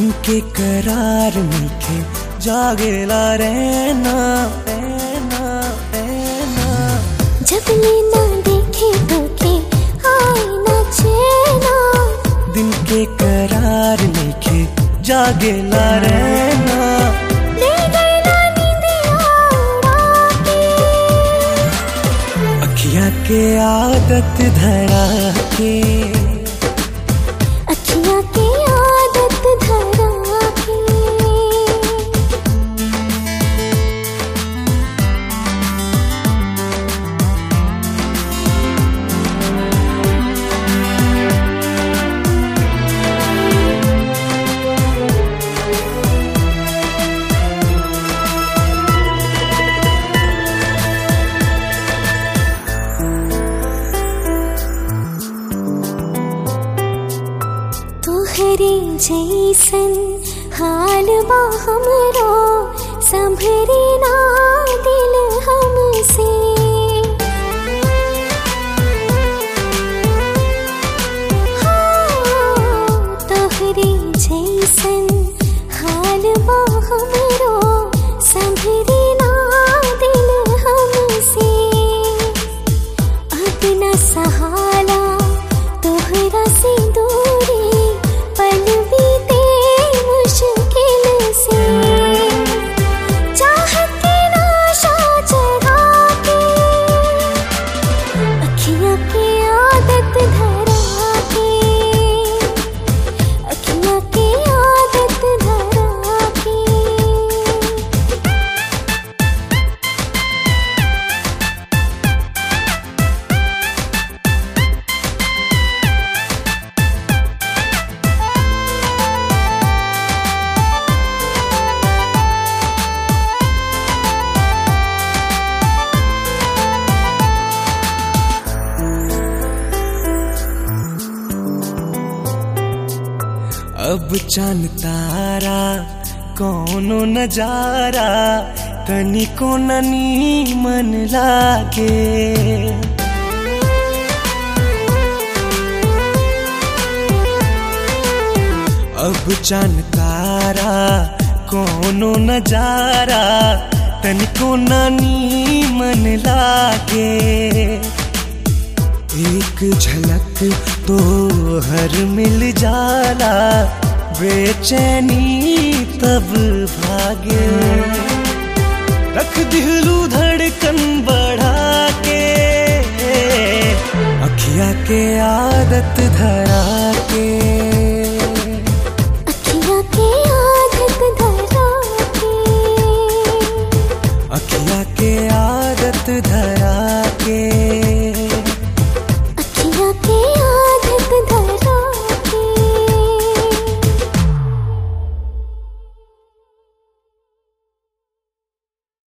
दिन के करार मीठे जागेला रहना रहना रहना जब लेना देखे तो के आए न चैना दिन के करार मीठे जागेला रहना ले गई ना नींदिया उड़ा के अखियाँ के आदत धरा के अखियाँ की आदत धरा के तोहरे जैसन हाल बा हमरो संभरे ना दिल हमसे हाँ, तोहरे जैसन हाल बा हमरो संभरे ना दिल हमसे अपना सहारा तोहरा से दूरी पल बीते मुश्किल से चाहत की नाशा चढ़ा के अखियाँ की आदत धरा के अखियाँ की आदत धरा के अब चांद तारा कौनो नजारा तनिको ननी मन लागे अब चांद तारा कौनो नजारा तनिको ननी मन लागे एक झलक तो हर मिल जाला बेचैनी तब भागे रख दिलू धड़कन बढ़ा के अखिया के आदत धरा के